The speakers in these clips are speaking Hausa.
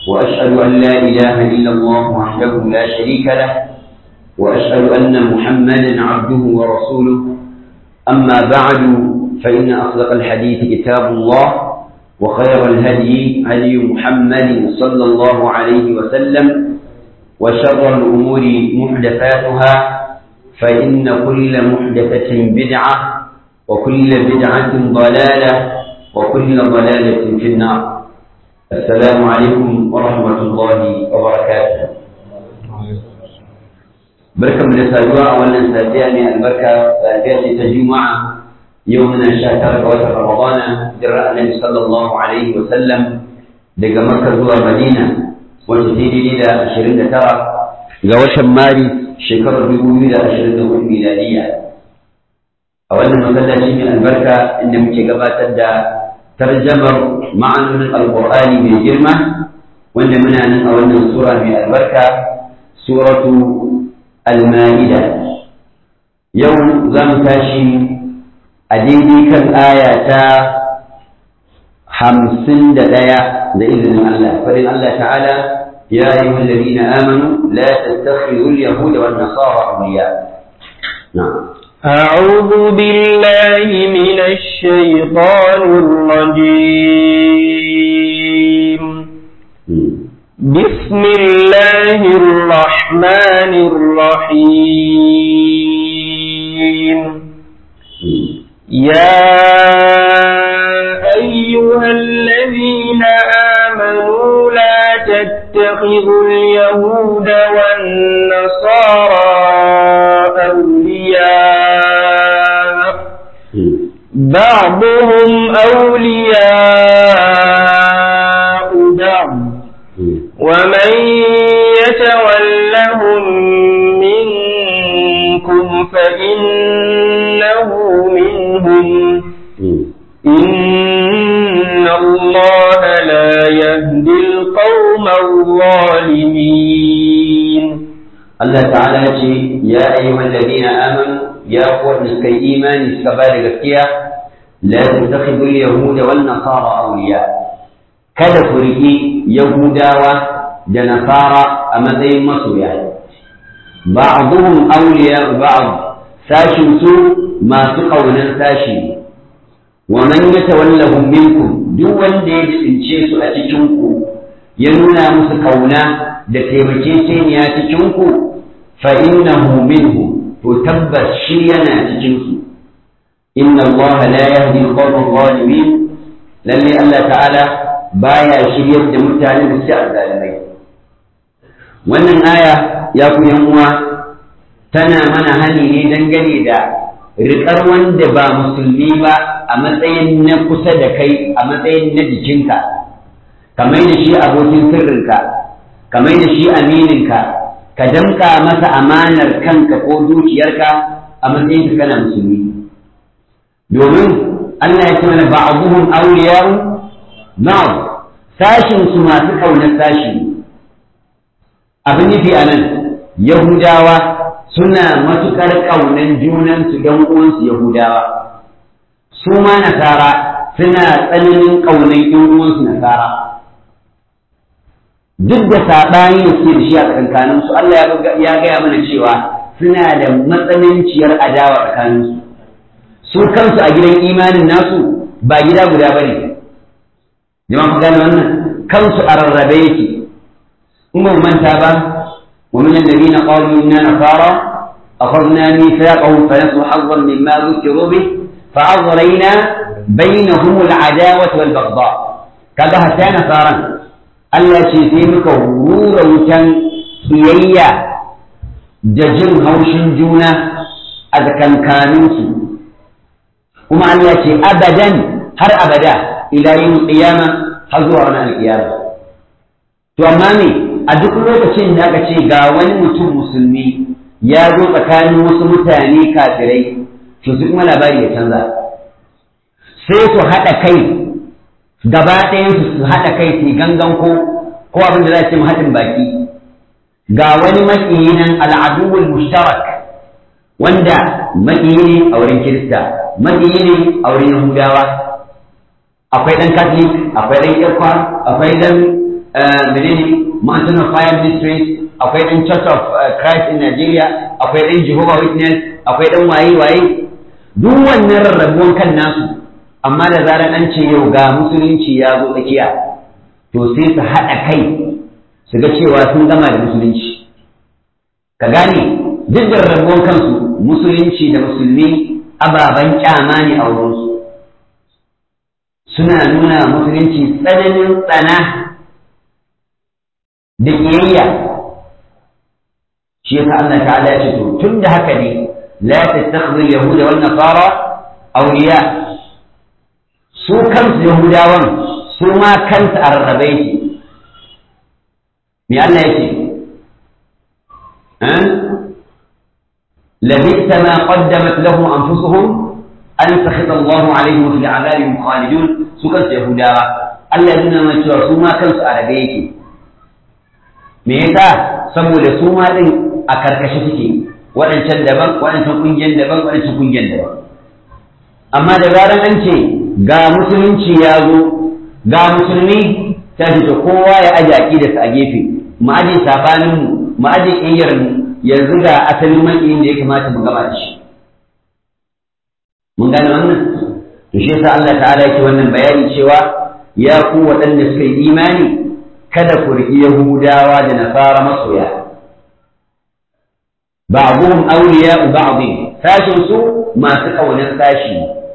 وأشهد أن لا إله إلا الله وحده لا شريك له وأشهد أن محمدا عبده ورسوله أما بعد فإن أصدق الحديث كتاب الله وخير الهدي هدي محمد صلى الله عليه وسلم وشر الأمور محدثاتها فإن كل محدثة بدعة وكل بدعة ضلالة وكل ضلالة في النار السلام عليكم ورحمة الله وبركاته بركة من السادوة أولا ساتياني البركة ساتياني تجمع يومنا شهر وتر رمضان جراء النبي صلى الله عليه وسلم daga Makka zuwa Madina wanda daidai da ashirin da tara ga watan Maris shekarar dubu biyu da ashirin da hudu miladiya a wannan masallaci mai albarka inda muke gabatar da tarjamar ma'anonin alƙur'ani mai girma wanda muna nan a wannan sura mai albarka suratu al-ma'ida yau za mu tashi a daidai kan aya ta hamsin da ɗaya da izinin Allah farin Allah ta'ala ya ayyuhal ladina amanu la tattakhidhu al-yahuda wan nasara awliya na'am أعوذ بالله من الشيطان الرجيم بسم الله الرحمن الرحيم يا أيها الذين آمنوا لا تتخذوا اليهود والنصارى أولياء بعضهم أولياء بعض ومن يتولهم منكم فإنه منهم إن الله لا يهدي القوم الظالمين الله تعالى يا أيها الذين آمنوا يا قوة نسكي إيمان سكبار gaskiya لا تتخذوا اليهود والنصارى أولياء kada ku riƙi Yahudawa da Nasara a matsayin masoya ba'dhum awliya ba'd sashin su masu ƙaunar sashi wa man yatawallahum minkum duk wanda ya tsince su a cikin ku ya nuna musu kauna da taimakekeniya cikin ku fa innahu minhum to tabbas shi yana cikin su inna allaha la yahdi al-qawma adh-dhalimin lalle Allah ta'ala baya shiryar da mutane da suke azzalimai wannan aya ya ku yan uwa tana mana hani ne dangane da riƙar wanda ba musulmi ba a matsayin na kusa da kai a matsayin na jikinka kamar da shi abokin sirrinka kamar da shi amininka ka damka masa amanar kanka ko dukiyarka a matsayin ka kana musulmi domin Allah ya ce mana ba'dhum awliya'u na'am sashin su masu kaunar sashi abin nufi a nan yahudawa suna matuƙar ƙaunar junansu don uwansu yahudawa su ma nasara suna tsananin ƙaunar ‘yan uwansu nasara duk da saɓani da suke da shi a tsakankaninsu Allah ya gaya mana cewa suna da matsananciyar adawa tsakaninsu su kansu a gidan imanin nasu ba gida guda ba ne jama'a ku gane wannan kansu a rarrabe yake in ba manta ba wa min alladhina qalu inna nasara akhadna mithaqahum fa nasu hazzan mimma dhukiru bih fa aghrayna bainahum al'adawata wal baghdha kaga hatta nasaran Allah ce sai muka rura wutan kiyayya da jin haushin juna a tsakankaninsu kuma Allah ce abadan har abada ila yin qiyama har zuwa ranar alkiyama to amma me a duk lokacin da aka ce ga wani mutum musulmi ya zo tsakanin wasu mutane kafirai to su kuma labari ya canza sai su haɗa kai gaba ɗayansu su haɗa kai su gangan ko ko abin da za ce haɗin baki ga wani maƙiyi nan al'aduwul mushtarak wanda maƙiyi ne a wurin kirista maƙiyi ne a wurin yahudawa akwai ɗan catholic akwai ɗan irkwa akwai ɗan menene Mountain of Fire Ministries akwai ɗan Church of Christ in Nigeria akwai ɗan Jehovah Witness akwai ɗan waye-waye duk wannan rarrabuwan kan nasu amma da zarar an ce yau ga musulunci ya zo tsakiya to sai su haɗa kai su ga cewa sun gama da musulunci ka gane duk da rarrabuwan kansu musulunci da musulmi ababen kyama ne a wurinsu suna nuna musulunci tsananin tsana da ƙiyayya shi yasa Allah ta'ala ya ce to tun da haka ne la tattakhidhu al-yahuda wan nasara awliya su kansu yahudawan su ma kansu a rarrabe yake me Allah yake لبئس ما قدمت لهم أنفسهم أن سخط الله عليهم في العذاب هم خالدون سكنت يهودا الذين ما تشوفوا ما كانوا على me yasa saboda su ma din a karkashe suke waɗancan daban waɗancan ƙungiyar daban waɗancan ƙungiyar daban amma da zaran an ce ga musulunci ya zo ga musulmi ta fita kowa ya aje aƙidarsa a gefe mu aje sabaninmu mu aje ƙiyayyarmu yanzu ga asalin maƙiyin da ya kamata mu gama da shi mun gane wannan to shi yasa Allah ta'ala yake wannan bayani cewa ya ku waɗanda suka yi imani kada ku riƙi Yahudawa da Nasara masoya ba'dhum awliya'u ba'd sashin su masu kaunar sashi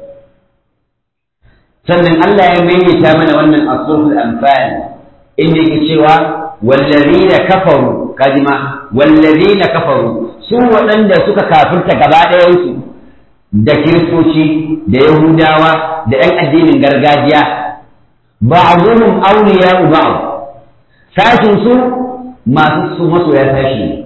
sannan Allah ya maimaita mana wannan asrul anfal inda yake cewa wallazina kafaru kadima wallazina kafaru su waɗanda suka kafirta gaba ɗayansu da kiristoci da yahudawa da ‘yan addinin gargajiya ba'dhum awliya'u ba'd sashin su masu su masoya sashi ne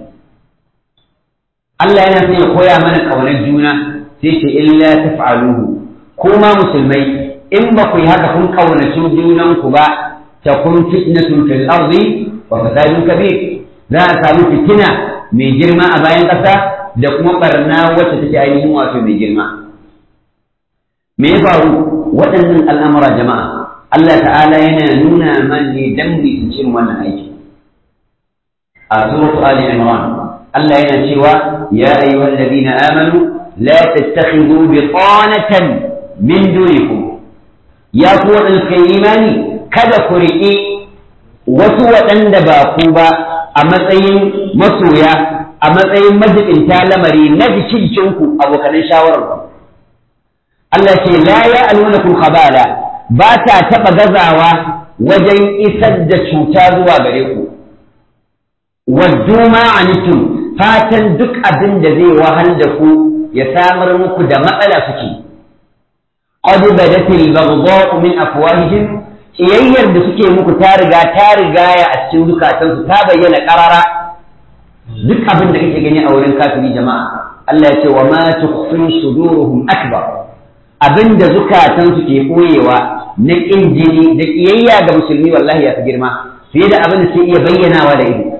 Allah yana son ya koya mana ƙaunar juna sai ce illa taf'aluhu kuma musulmai in ba ku yi haka kun ƙaunaci junanku ba ta kun fitnatun fil ardi wa fasadun kabir za a samu fitina mai girma a bayan ƙasa da kuma barna wacce take ainihin wato mai girma me ya faru waɗannan al'amura jama'a Allah ta'ala yana nuna man ne dan mu cin wannan aiki a suratu ali imran Allah yana cewa ya ayyuhal ladina amanu la tattakhidhu bitanatan min dunikum ya ku waɗanda suka yi imani kada ku riƙi wasu waɗanda ba ku ba a matsayin masoya a matsayin majibinta lamari na jikinku abokanan shawararku Allah ce la ya alwanakum khabala ba ta taɓa gazawa wajen isar da cuta zuwa gare ku waddu ma anitum fatan duk abin da zai wahal da ku ya samar muku da matsala suke qad badatil baghdha'u min afwahihim kiyayyar da suke muku ta riga ta rigaya a cikin zukatansu ta bayyana karara duk abin da kake gani a wurin kafiri jama'a Allah ya ce wa ma tukhfi suduruhum akbar abin da zukatansu ke koyewa na ƙin jini da ƙiyayya ga musulmi wallahi ya fi girma fiye da abin da ke iya bayyanawa da ido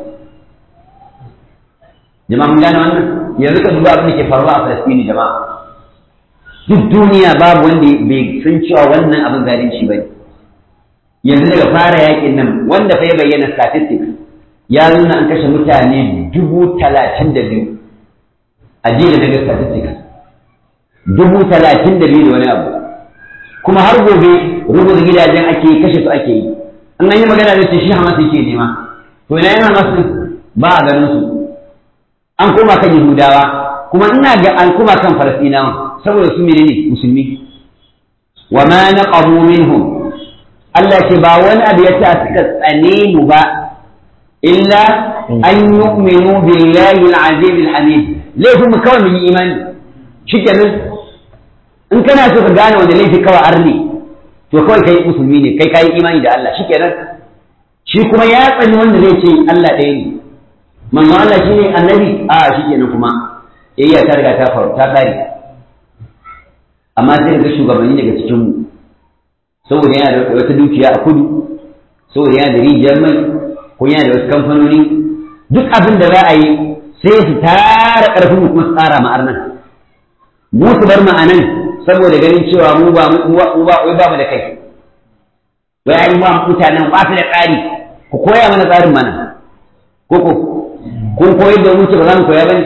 jama'a mun gane wannan yanzu ka duba abin da ke faruwa a Falastini jama'a duk duniya babu wanda bai san cewa wannan abin zalunci bane yanzu daga fara yakin nan wanda fa ya bayyana statistics ya nuna an kashe mutane dubu talatin da biyu a jiya daga statistics dubu talatin da biyu da wani abu kuma har gobe rubuta gidajen ake kashe su ake yi an an yi magana da ce shi hamas yake nema to ina yana masu ba a ganin su an koma kan yahudawa kuma ina ga an koma kan falastinawa saboda su menene musulmi wa ma naqamu minhum Allah ce ba wani abu ya sa suka tsane mu ba illa an yu'minu billahi al-aziz al-hamid laifin mu kawai mun yi imani shikenan in kana so ka gane wanda laifi kawai arni to kawai kai musulmi ne kai kai imani da Allah shikenan shi kuma ya tsani wanda zai ce Allah ɗaya ne manzo Allah shine annabi a shikenan kuma yayya ta riga ta faru ta kare amma sai ga shugabanni daga cikin mu saboda yana da wata dukiya a kudu saboda yana da rijiyar mai ko yana da wasu kamfanoni duk abin da za a yi sai su tara ƙarfin mu kuma su tsara ma'ar nan mu su bar ma'anan saboda ganin cewa mu ba mu ba wai ba mu da kai wai ai mu mutanen ba su da tsari ku koya mana tsarin mana koko kun koyar da mu ce ba za mu koya bane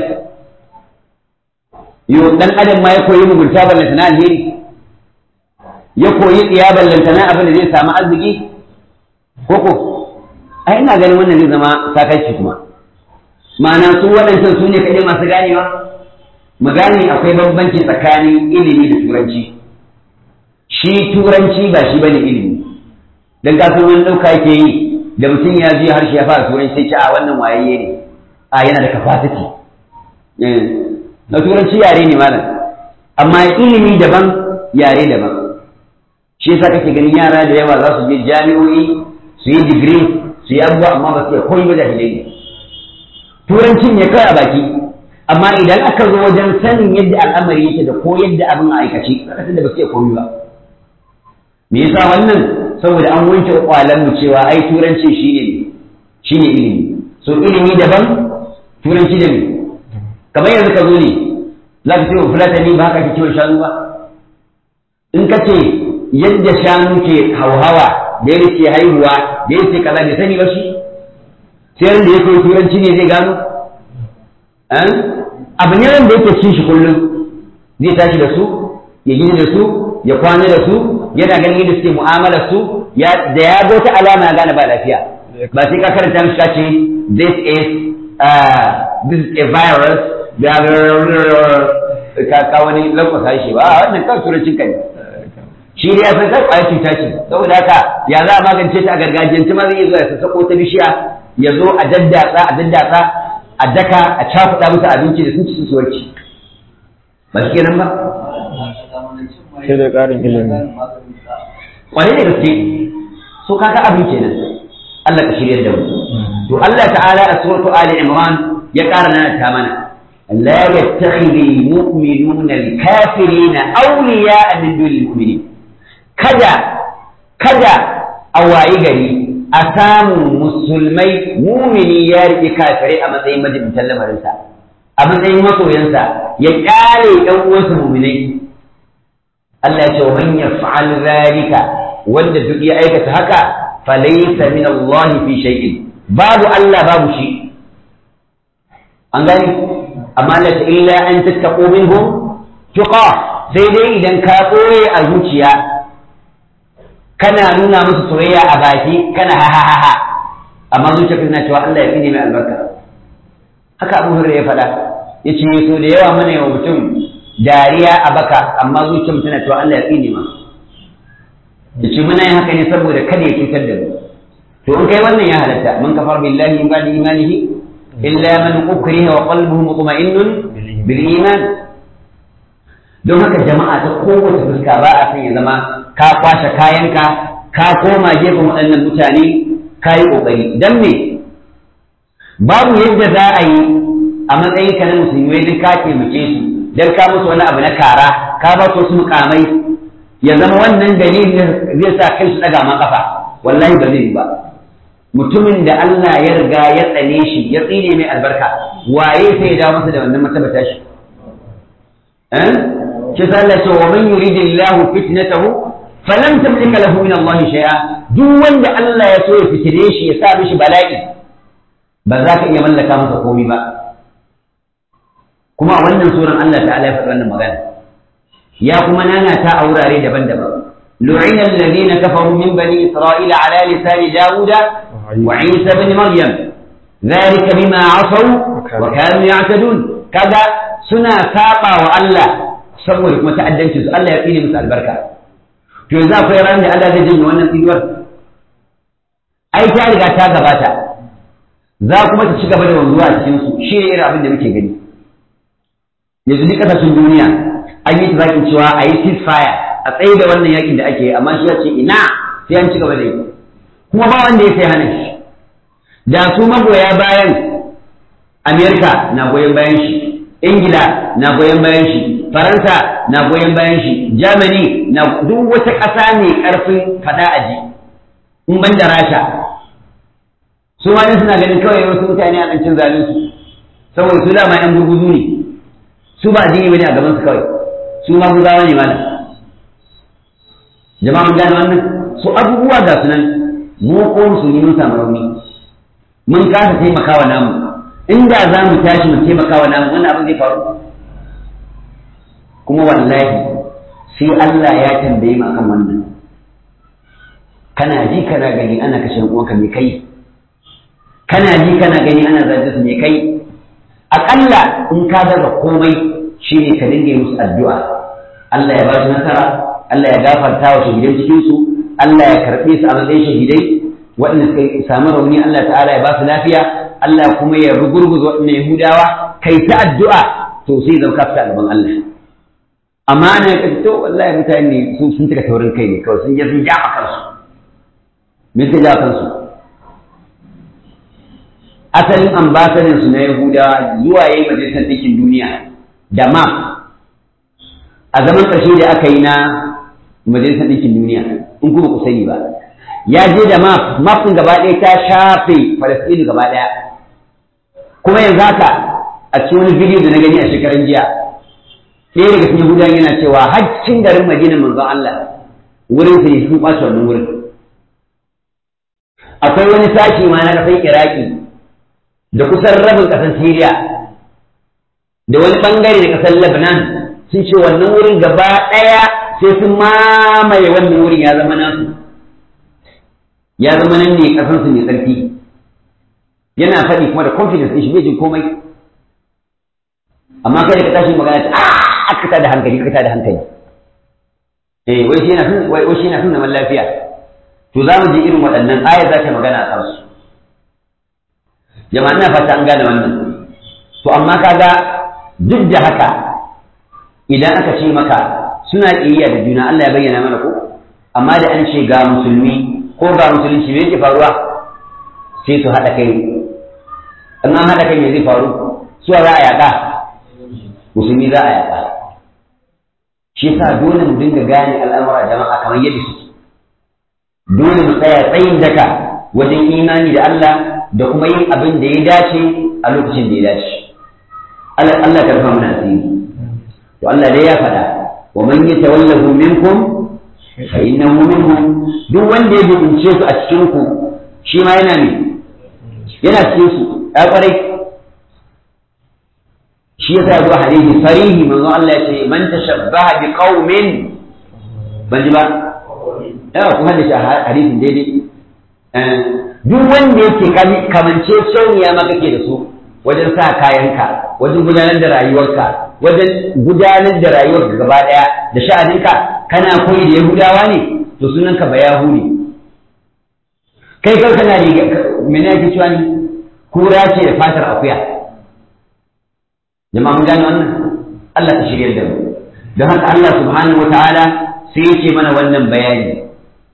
yo dan adam ma ya koyi mugunta ballanta na alheri ya koyi tsiya ballanta na abin da zai samu arziki koko ai ina ganin wannan zai zama sakanci kuma ma'ana su waɗancan su ne kaɗai masu ganewa mu gane akwai bambanci tsakanin ilimi da turanci shi turanci ba shi bane ilimi dan ka san wani ɗauka yake yi da mutum ya je harshe ya fara turanci sai ce a wannan wayayye ne a yana da capacity na turanci yare ne malam amma ilimi daban yare daban shi yasa kake ganin yara da yawa za su je jami'o'i su yi digiri su yi abubuwa amma ba su iya koyi ba jahilai ne turancin ne kawai a baki amma idan aka zo wajen sanin yadda al'amari yake da ko yadda abin a aikace zaka da ba su iya koyi ba me yasa wannan saboda an wanke kwalan mu cewa ai turanci shine shine ilimi so ilimi daban turanci da me kamar yanzu ka zo ne za ka ce wa fulatani ba haka ke kiwon shanu ba in ka ce yadda shanu ke hauhawa da yadda ke haihuwa da yadda ke kaza bai sani ba shi sai wanda ya koyi turanci ne zai gano abu ne wanda yake cin shi kullum zai tashi da su ya gini da su ya kwana da su yana ganin yadda suke mu'amala su da ya ga wata alama ya gane ba lafiya ba sai ka karanta mishi ka ce this is uh, this is a virus da ka ka wani lankwasa shi ba wannan kan turancin ka ne shi ne ya san kai kwaya cuta ce saboda haka ya za a magance ta a gargajiyance ma zai iya zuwa ya sassako ta bishiya ya zo a daddatsa a daddatsa a daka a cakuɗa musu abinci da sun ci su warke ba shi kenan ba sai da ƙarin ilimi kwarai da gaske so kaga abin kenan Allah ka shirya da mu to Allah ta'ala a suratu Ali Imran ya ƙara nana ta mana la yattakhidhu al-mu'minuna al-kafirina awliya'a min dunil mu'minin kada kada a wayi gari a samu musulmai mumini ya riƙe kafirai a matsayin majibintan lamarinsa a matsayin masoyansa ya ƙare ɗan uwansa muminai Allah ya ce man yaf'al zalika wanda duk ya aikata haka falaysa min Allah fi shay'in babu Allah babu shi an gani amma Allah ta illa an tattaqu minhum tuqa sai dai idan ka koye a zuciya kana nuna musu soyayya a baki kana ha ha ha ha amma zuciya kana cewa Allah ya tsine mai albarka haka Abu Hurairah ya faɗa yace so da yawa mana yawa mutum dariya a baka amma zuciyar tana cewa Allah ya tsine ma yace muna yin haka ne saboda kada ya cutar da mu to in kai wannan ya halatta man kafar billahi min ba'di imanihi illa man ukriha wa qalbuhu mutma'innun bil iman don haka jama'a ta kowace fuska ba a san ya zama ka kwashe kayanka ka koma gefen waɗannan mutane ka yi ƙoƙari don me babu yadda za a yi a matsayin ka na musulmi duk ka taimake su don ka musu wani abu na kara ka ba su wasu mukamai ya zama wannan dalilin zai sa kai su ɗaga ma kafa wallahi ba zai yi ba mutumin da Allah ya riga ya tsane shi ya tsine mai albarka waye sai ya dawo masa da wannan martaba tashi eh shi sa Allah ce wa man yuridillahu fitnatahu falam tamlika lahu min Allah shay'a duk wanda Allah ya so ya fitire shi ya sa mishi bala'i ba za ka iya mallaka masa komai ba kuma a wannan suran Allah ta'ala ya faɗi wannan magana ya kuma nanata a wurare daban-daban لعن الذين كفروا من بني إسرائيل على لسان داود وعيسى بن مريم ذلك بما عصوا وكانوا يعتدون كذا سنا ساقا وألا saboda kuma ta'addanci su Allah ya tsine musu albarka to yanzu akwai ran da Allah zai janye wannan tsinuwar ai ta riga ta gabata za kuma ta ci gaba da wanzuwa a cikin su shi ne irin abin da muke gani yanzu duk kasashen duniya an yi tazakin cewa a yi ceasefire a tsaye da wannan yakin da ake yi amma shi ya ce ina sai an ci gaba da yi kuma ba wanda ya sai hana shi da su magoya bayan Amerika na goyon bayan shi Ingila na goyon bayan shi faransa na goyon bayan shi germany na duk wata ƙasa mai ƙarfin fada a ji in ban da rasha su ma suna ganin kawai wasu mutane a ɗancin zalunsu saboda su dama yan gurguzu ne su ba addini bane a gaban su kawai su ma guzawa ne malam jama'a mun gane wannan su abubuwa ga su nan mu ko musulmi mun samu rauni mun kasa taimakawa namu inda za mu tashi mu taimakawa namu wannan abin zai faru kuma wallahi sai Allah ya tambaye mu akan wannan kana ji kana gani ana kashe uwanka me kai kana ji kana gani ana zage su me kai akalla in ka daga komai shine ka dinga musu addu'a Allah ya ba su nasara Allah ya gafarta wa shahidan cikin su Allah ya karbe su a matsayin shahidai waɗanda suka samu rauni Allah ta'ala ya ba su lafiya Allah kuma ya rugurguza waɗannan Yahudawa kai ta addu'a to sai zauka fita a gaban Allah amma ana ka to wallahi mutane sun sun tuka taurin kai ne kawai sun je sun ja kansu me suka ja kansu asalin ambasadin su na Yahudawa zuwa yayi majalisar ɗinkin duniya da map a zaman ƙarshe da aka yi na majalisar ɗinkin duniya in kuma ku sani ba ya je da map map ɗin gaba ɗaya ta shafe Falasɗinu gaba ɗaya kuma yanzu haka a cikin wani bidiyo da na gani a shekaran jiya ɗaya daga cikin Yahudawa yana cewa haccin garin Madina manzon Allah wurin sa ne sun ɓaci wannan wurin akwai wani sashi ma na ƙasar Iraki da kusan rabin ƙasar Siriya da wani ɓangare da ƙasar Lebanon sun ce wannan wurin gaba ɗaya sai sun mamaye wannan wurin ya zama nasu ya zama nan ne ƙasansu mai tsarki yana faɗi kuma da confidence ɗin shi bai jin komai amma kai da ka tashi magana ta a ka da hankali ka da hankali eh wai shi yana son wai shi yana son zaman lafiya to za mu je irin waɗannan aya za ta magana a kansu jama'a ina fata an gane wannan to amma kaga duk da haka idan aka ce maka suna ƙiyayya da juna Allah ya bayyana mana ko amma da an ce ga musulmi ko ga musulunci me yake faruwa sai su haɗa kai in an haɗa kai me zai faru suwa za a yaƙa musulmi za a yaƙa shi yasa dole mu dinga gane al'amura jama'a kamar yadda suke dole mu tsaya tsayin daka wajen imani da Allah da kuma yin abin da ya dace a lokacin da ya dace Allah Allah ka rufa mana asiri to Allah dai ya faɗa wa man yatawallahu minkum fa innahu minhum duk wanda ya dubince su a cikin ku shi ma yana ne yana cikin su ya kwarai shi yasa zuwa hadisi sarihi manzo Allah ya ce man tashabbaha bi qaumin ban ji ba yawa kuma da shi hadisin daidai duk wanda yake kamance shauniya ma kake da su wajen sa kayanka wajen gudanar da rayuwarka wajen gudanar da rayuwarka gaba daya da sha'aninka kana koyi da yahudawa ne to sunanka ba yahudi kai kanka na riga mene yake cewa ni kura ce da fatar akuya jama'a mun gane wannan Allah ta shirya da mu don haka Allah subhanahu wataala sai yake mana wannan bayani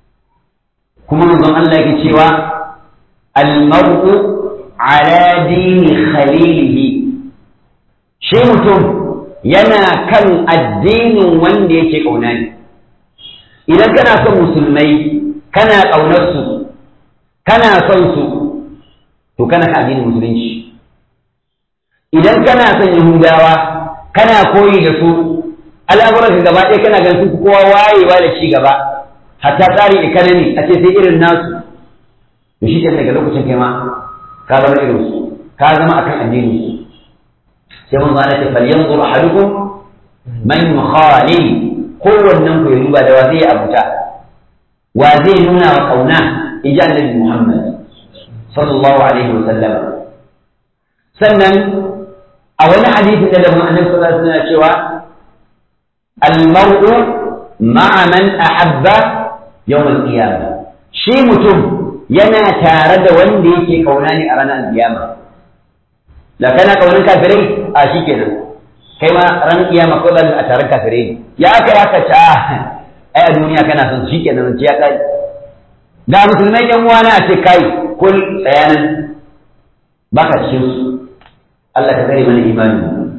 kuma manzon Allah yake cewa al-mar'u ala dini khalilihi shi mutum yana kan addinin wanda yake kauna ne idan kana son musulmai kana ƙaunar su kana son su to kana kan addinin musulunci idan kana son yahudawa kana koyi da su al'amuranka gaba ɗaya kana ganin su kowa wayewa da ci gaba hatta tsarin economy a ce sai irin nasu to shi daga lokacin kai ma ka zama irin su ka zama akan addinin su sai mun zana ce falyanzur ahadukum man yukhalil kowannen ku ya duba da wa zai abuta wa zai nuna wa kauna in ji annabi Muhammad sallallahu alaihi wa sallam sannan a wani hadisi da daban annabi sallallahu alaihi wa sallam cewa al-mar'u ma'a man ahabba yawm al-qiyamah shi mutum yana tare da wanda yake kauna ne a ranar al-qiyamah da kana kaunin kafirai a shi kenan kai ma ran kiyama ko zan a taron kafirai ne ya aka ya kace a ai a duniya kana son shi kenan ya kai ga musulmai yan uwana a ce kai kul tsayanan baka cikin su Allah ka kare mana imani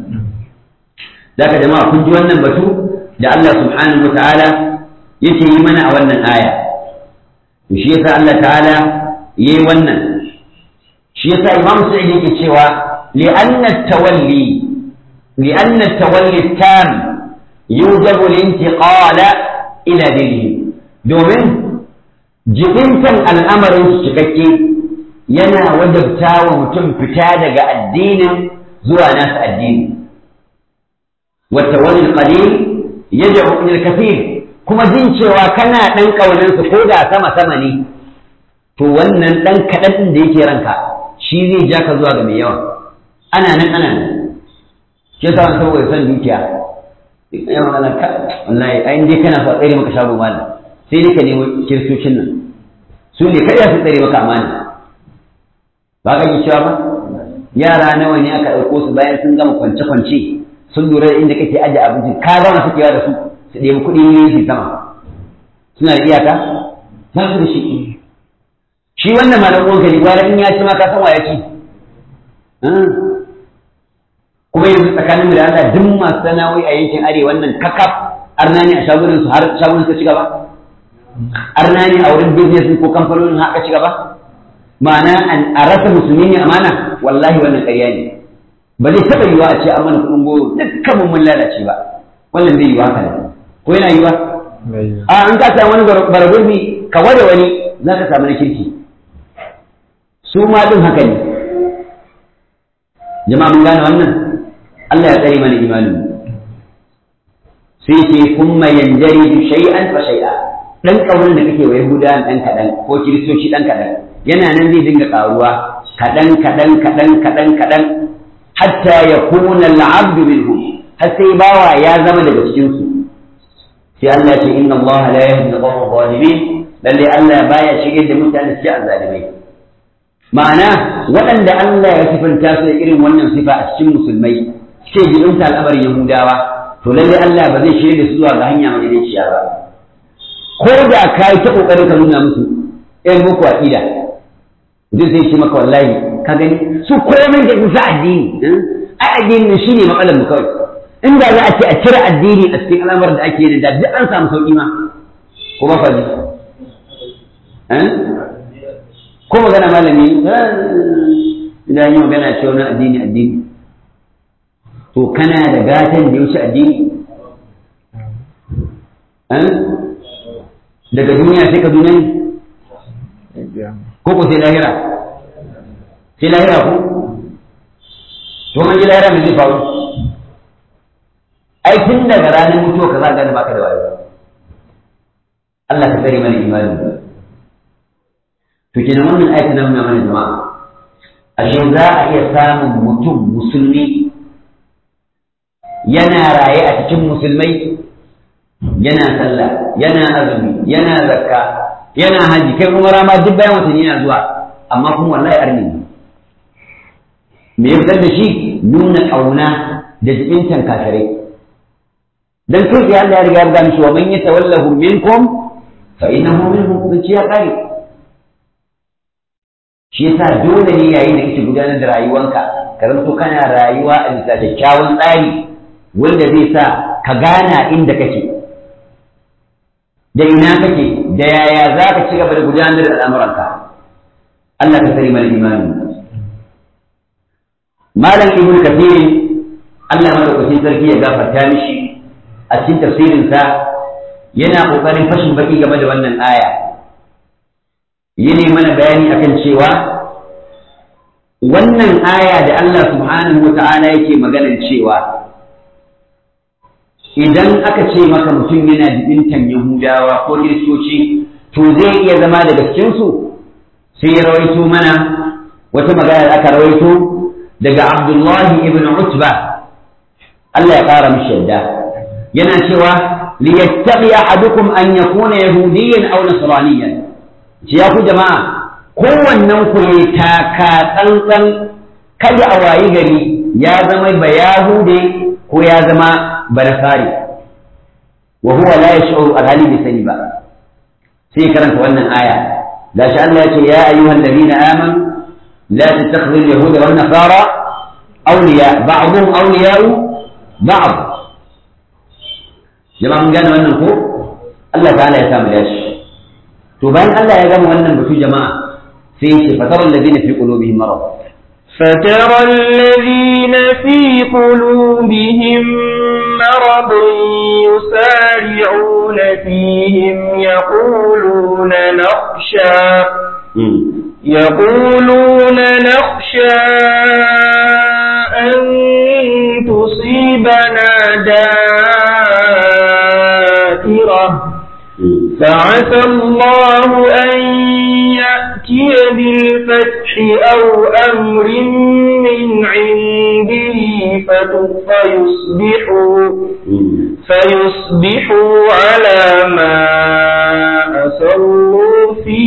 da ka jama'a kun ji wannan batu da Allah subhanahu wataala yake yi mana a wannan aya to shi yasa Allah ta'ala yayi wannan shi yasa Imam Sa'id yake cewa لأن التولي لأن التولي التام يوجب الانتقال إلى دينه دومين jibintan al'amarin su cikakke yana wajabta wa mutum fita daga addinin zuwa nasu addini wata wani qalil yad'u ila kathir kuma jin cewa kana dan kaunin su ko da sama sama ne to wannan dan kadan din da yake ranka shi zai ja ka zuwa ga mai yawa ana nan ana nan ke sa wani saboda son dukiya yawan magana ka wallahi ai dai kana so a tsare maka shago malam sai dai ka nemo kiristocin nan su ne kada su tsare maka amana ba ka ji cewa ba yara nawa ne aka ɗauko su bayan sun gama kwance-kwance sun lura da inda kake aje abinci ka gama sukewa da su su ɗebi kuɗi ne su sama suna da iyaka ba su da shi shi wannan malam uwanka ne gwara in ya ci ma ka san wa ya ci kuma yanzu tsakanin mu da Allah duk masu sana'o'i a yankin arewa wannan kakaf arna ne a shagunan su har shagunan su ci gaba arna ne a wurin business ko kamfanonin haka ci gaba ma'ana a rasa musulmi ne amana wallahi wannan ƙarya ne ba zai taɓa yiwa a ce an mana kuɗin goro dukkan mun lalace ba wannan zai yiwa haka ne ko yana yiwa a an ka samu wani baragurbi ka ware wani za ka samu na kirki su ma ɗin haka ne jama'a mun gane wannan Allah ya tsare mana imanin sai ce kuma yanjari shay'an fa shay'a dan kaurin da kake wa yahuda dan kadan ko kiristoci dan kadan yana nan zai dinga karuwa kadan kadan kadan kadan kadan hatta yakuna al-'abd minhum har sai bawa ya zama daga cikin su sai Allah ce inna Allah la yahdi al-qawm zalimin lalle Allah baya shige da mutane su azzalimai ma'ana waɗanda Allah ya sifanta su da irin wannan sifa a cikin musulmai suke jibinta al'amarin Yahudawa to lalle Allah ba zai shirya da su zuwa ga hanya mai daiciya ba ko da ka yi ta kokarin ka nuna musu ɗan muku aƙida duk zai ce maka wallahi ka gani su komai da isa addini ai addini ne shine matsalar mu kawai inda za a ce a cire addini a cikin al'amarin da ake yi da duk an samu sauƙi ma ko ba faɗi ko magana malami idan yi magana ce wani addini addini to kana da gatan da ya wuce addini daga duniya sai ka duniya ko ko sai lahira sai lahira ko to an ji lahira mai zai faru ai tun daga ranar mutuwa ka za ka gane baka da wayo Allah ka tsare mana imani to kenan wannan ayatu na mana jama'a ashe za a iya samun mutum musulmi yana raye a cikin musulmai yana sallah yana azumi yana zakka yana haji kai kuma rama duk bayan watanni yana zuwa amma kuma wallahi arni ne me ya fitar da shi nuna ƙauna da jibintan kafirai dan kai ya Allah ya riga ya mishi wa man yatawallahu minkum fa innahu minhum kun ya kare shi yasa dole ne yayin da kake gudanar da rayuwanka ka zama kana rayuwa a bisa kyakkyawan tsari wanda zai sa ka gana inda kake da ina kake da yaya za ka ci gaba da gudanar da al'amuranka Allah ka sani mana imani malam ibnu kathir Allah madaukakin sarki ya gafarta mishi a cikin tafsirinsa yana kokarin fashin baki game da wannan aya yene mana bayani akan cewa wannan aya da Allah subhanahu wa ta'ala yake maganar cewa idan aka ce maka mutum yana jibintan Yahudawa ko Kiristoci to zai iya zama daga cikinsu sai ya rawaito mana wata magana da aka rawaito daga Abdullahi ibn Utba Allah ya ƙara mishi yadda yana cewa liyattaqi ahadukum an yakuna yahudiyyan aw nasraniyan ce ya ku jama'a kowannen ku ne taka tsantsan kada a wayi gari ya zama ba yahude ko ya zama banasari wa huwa la yash'uru alhali bai sani ba sai karanta wannan aya da shi Allah ya ce ya ayyuhal ladina amanu la tattakhidhu al-yahuda wan nasara awliya ba'dhum awliya'u ba'd jama'a mun gane wannan ko Allah ta'ala ya samu dashi to bayan Allah ya gama wannan batu jama'a sai ya ce fatara alladhina fi qulubihim marad فترى الذين في قلوبهم مرض يسارعون فيهم يقولون نخشى نخشى يقولون نخشى أن تصيبنا دائرة فعسى الله أن يأتي بالفتح أو أمر من عنده فيصبحوا فيصبحوا على ما أسروا في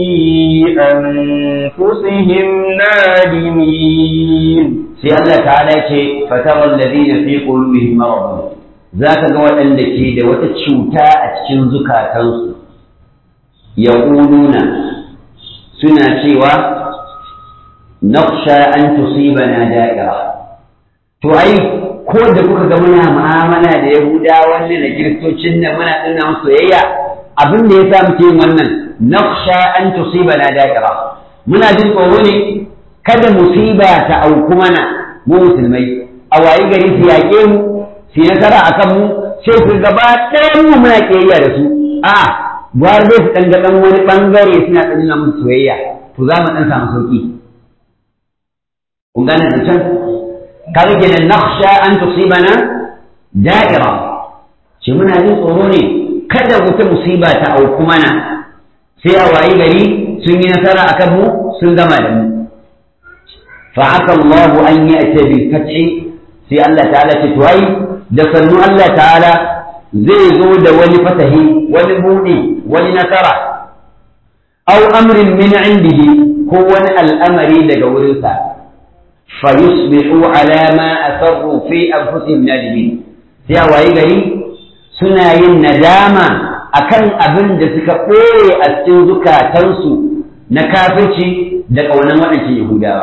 أنفسهم نادمين sai Allah ta'ala ce fatarar ladina fi qulubihim marad zaka ga waɗanda ke da wata cuta a cikin zukatansu yaquluna suna cewa naqsha an tusibana da'ira to ai ko da kuka ga muna mu'amala da yahudawa ne da kiristocin nan muna dinna musu soyayya abin da yasa muke yin wannan naqsha an tusibana da'ira muna jin tsoro ne kada musiba ta auku mana mu musulmai a wayi gari su yaƙe mu su nasara a kan mu sai su gaba ɗayan mu muna ƙiyayya da su a gwar dai su ɗan ɗan wani ɓangare suna ɗan nuna musu soyayya to za mu ɗan samu sauƙi kun gane zancen kaga kenan nakhsha an tusibana da'ira ce muna jin tsoro ne kada wata musiba ta auku mana sai a wayi gari sun yi nasara a kan mu sun gama da mu فعسى الله أن يأتي بالفتح في الله تعالى تتوي دفن الله تعالى زي زود ولفتح ولبوني ولنسرة أو أمر من عنده هو الأمر لقورنسا فيصبحوا على ما أسروا في أنفسهم نادمين sai a wayi gari suna yin nadama akan abin da suka ɓoye a cikin zukatansu na kafirci da ƙaunar waɗancan Yahudawa.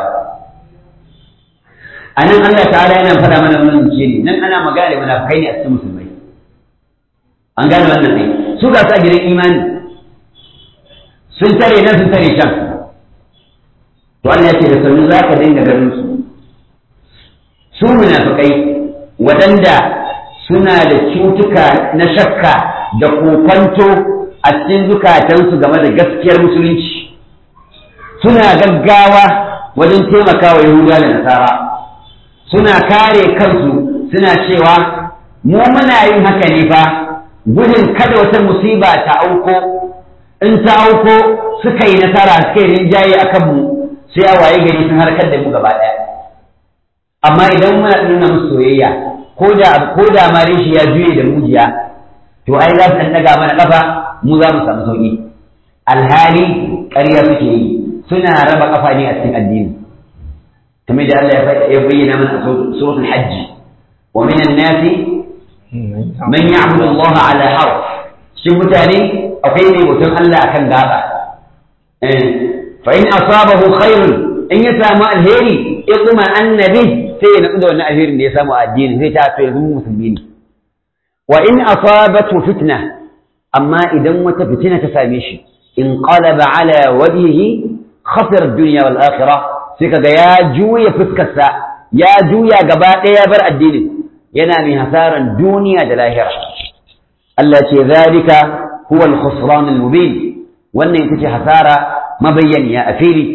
a nan Allah ta'ala yana faɗa mana wannan zuciya ne nan ana magana da munafikai ne a cikin musulmai an gane wannan ne su ga sa gidan imani sun tare nan sun tare can to Allah ya ce da sanu za ka dinga ganin su su munafikai waɗanda suna da cutuka na shakka da kokwanto a cikin zukatansu game da gaskiyar musulunci suna gaggawa wajen taimakawa yahudawa da nasara suna kare kansu suna cewa mu muna yin haka ne fa gudun kada wata musiba ta auko in ta auko suka yi nasara suka yi rinjaye a kanmu sai a waye gari sun harkar da mu gaba ɗaya amma idan muna nuna musu soyayya ko da ko da ma shi ya juye da mujiya to ai za su ɗan ɗaga mana ƙafa mu za mu samu sauƙi alhali ƙarya suke yi suna raba ƙafa ne a cikin addini كما جاء الله يبين من سورة الحج ومن الناس من يعبد الله على حرف شوف تاني أو كيف وتم الله كان قاطع فإن أصابه خير إن يسامى الهيري اطمأن به sai na da wannan alherin da ya samu a addini zai ta ya zama musulmi ne wa in asabatu fitna amma idan wata fitina ta same shi in qalaba ala wajhihi khasira ad-dunya wal akhirah sai kaga ya juya fuskarsa ya juya gaba ɗaya bar addinin yana mai hasaran duniya da lahira Allah ce zalika huwa al-khusran al-mubin wannan ita ce hasara mabayyaniya a fili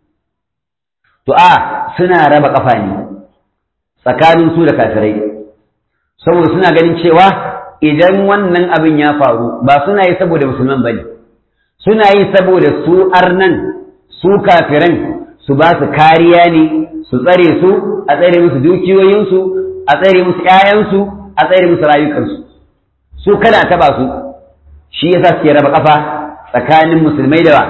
to a suna raba kafa ne tsakanin su da kafirai saboda suna ganin cewa idan wannan abin ya faru ba suna yi saboda musulman bane suna yi saboda su arnan su kafiran su ba su kariya ne su tsare su a tsare musu dukiyoyinsu a tsare musu ‘ya'yansu a tsare musu rayukansu su kada a taba su shi yasa suke raba kafa tsakanin musulmai da ba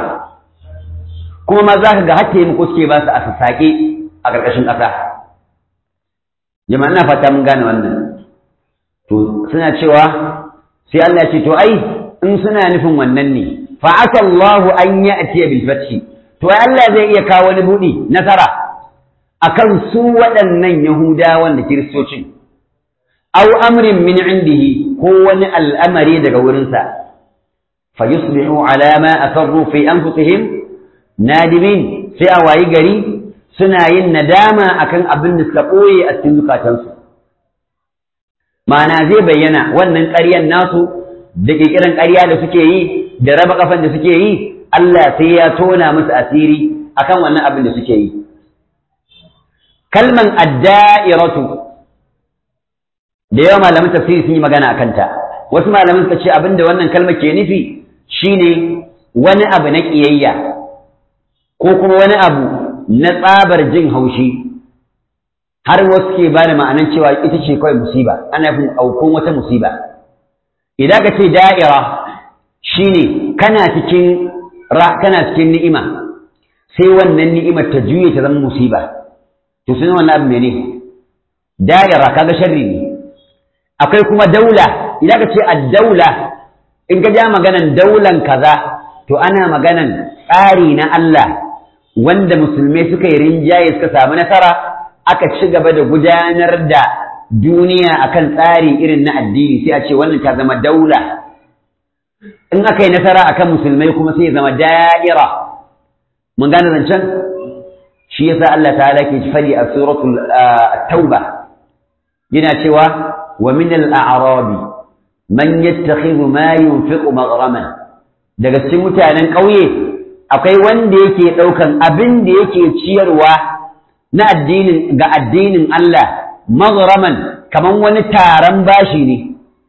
kuma ma za ka ga hakke muku suke ba su a sassaƙe a ƙarƙashin ƙasa jama'a ina fata mun gane wannan to suna cewa sai Allah ya ce to ai in suna nufin wannan ne fa'ata Allahu an ya'tiya bil fathi to Allah zai iya kawo wani buɗi nasara akan su waɗannan Yahudawan da Kiristocin aw amrin min indihi ko wani al'amari daga wurinsa fa yusbihu ala ma asarru fi anfusihim nadimin sai a wayi gari suna yin nadama akan abin da suka ɓoye a cikin zukatansu ma'ana zai bayyana wannan ƙaryan nasu da ƙirƙiran ƙarya da suke yi da raba kafan da suke yi Allah sai ya tona musu asiri akan wannan abin da suke yi kalman adda'iratu da yawa malaman tafsiri sun yi magana a kanta wasu malaman suka ce abin da wannan kalmar ke nufi shine wani abu na ƙiyayya ko kuma wani abu na tsabar jin haushi har wasu ke ba da ma'anan cewa ita ce kawai musiba ana fin aukon wata musiba idan ka ce da'ira shine kana cikin kana cikin ni'ima sai wannan ni'imar ta juye ta zama musiba to sun wannan abu mene da'ira kaga sharri ne akwai kuma daula idan ka ce ad-daula in ka ja maganan daulan kaza to ana maganan tsari na Allah wanda musulmai suka yi rinjaye suka samu nasara aka ci gaba da gudanar da duniya akan tsari irin na addini sai a ce wannan ta zama daula in aka yi nasara akan musulmai kuma sai ya zama da'ira mun gane zancen shi yasa Allah ta'ala ke fadi a suratul tauba yana cewa wa min al-a'rabi man yattakhidhu ma yunfiqu maghraman daga cikin mutanen ƙauye akwai wanda yake ɗaukan abin da yake ciyarwa na addinin ga addinin Allah maghraman kaman wani taron bashi ne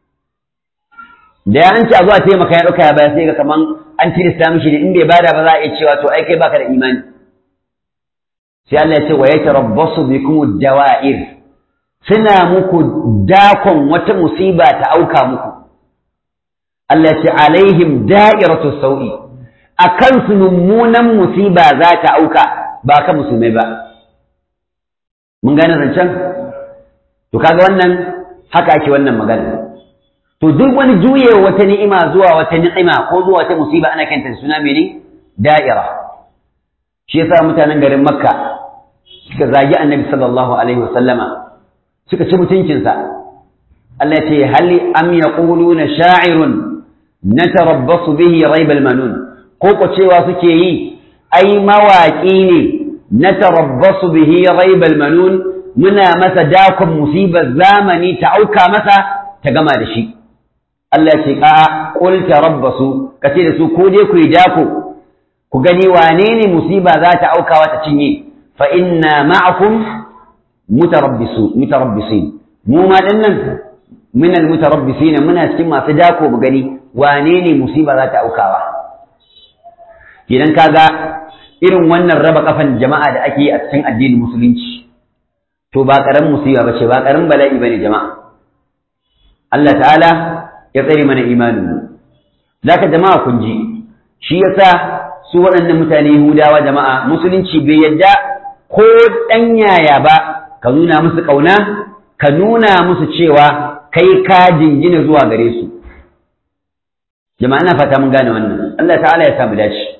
da ya an ci a zuwa taimaka ya ɗauka ya baya sai ga kaman an tilasta mishi ne in bai bada ba za a iya cewa to ai kai baka da imani sai Allah ya ce wa yatarabbasu bikum dawa'ir suna muku dakon wata musiba ta auka muku Allah ya ce alaihim da'iratu sau'i akan su mummunan musiba za ta auka ba ka musulmai ba mun gane zancen to kaga wannan haka ake wannan magana to duk wani juye wata ni'ima zuwa wata ni'ima ko zuwa wata musiba ana kanta suna mene da'ira shi yasa mutanen garin makka suka zagi annabi sallallahu alaihi wasallama suka ci mutuncinsa Allah ya ce hal am yaquluna sha'irun natarabbasu bihi raibal manun ko ko cewa suke yi ai mawaƙi ne natarabbasu bihi raibal manun muna masa dakon musibar zamani ta auka masa ta gama da shi Allah ce a qul tarabbasu kace da su ko dai ku yi dako ku gani wane ne musiba za ta aukawa ta cinye fa inna ma'akum mutarabbisu mutarabbisin mu ma dinnan min almutarabbisin muna cikin masu dako mu gani wane ne musiba za ta aukawa idan kaga irin wannan raba kafan jama'a da ake yi a cikin addinin musulunci to ba karamin musiba bace ba karamin bala'i bane jama'a Allah ta'ala ya tsare mana imanin mu zaka jama'a kun ji shi yasa su waɗannan mutane Yahudawa jama'a musulunci bai yadda ko ɗan yaya ba ka nuna musu ƙauna ka nuna musu cewa kai ka jingina zuwa gare su jama'a ina fata mun gane wannan Allah ta'ala ya samu dace